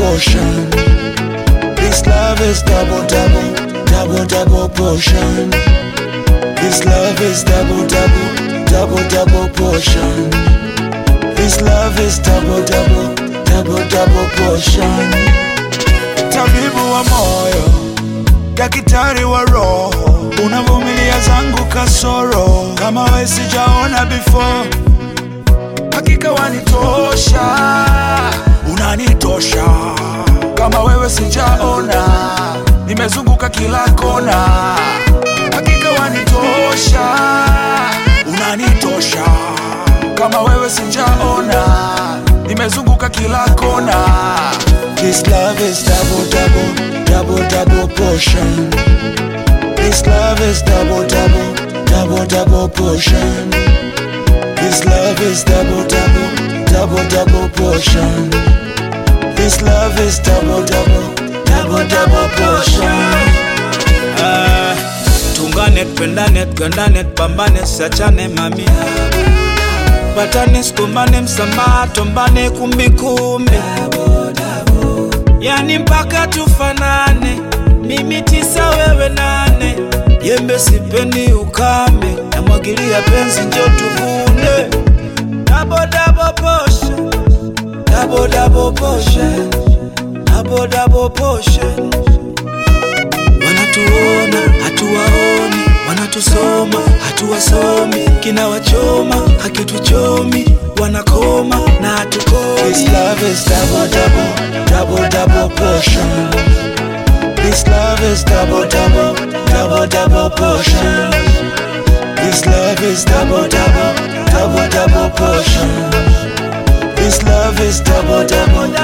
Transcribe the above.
portion. This love is double, double, double, double portion. This love is double, double, double, double portion. This love is double, double, double, double portion. Tabibu wa moyo, daktari wa roho, unavumilia zangu kasoro, kama we sijaona before. Hakika wanitosha, unanitosha, kama wewe sijaona, nimezunguka kila kona. Hakika wanitosha, unanitosha, kama wewe sijaona, nimezunguka kila kona. This love is double, double, double, double portion. This love is double, double, double, double portion. This love is double, double, double, double portion. This love is double, double, double, double portion. Ah, tungane tupendane tugandane tupambane siachane mami patane sikumbane msamaha tombane kumbikumbi yani mpaka tufanane mimi tisa wewe nane yembe sipendi ukame namwagilia penzi njo tuvune Double, double portion. Double, double portion. Double, double portion wanatuona hatuwaoni, wanatusoma hatuwasomi, kinawachoma hakituchomi, wanakoma na hatukomi. This love is double, double, double, double portion. This love is double, double, double, double portion. This love is double, double, double, double portion. This love is double, double,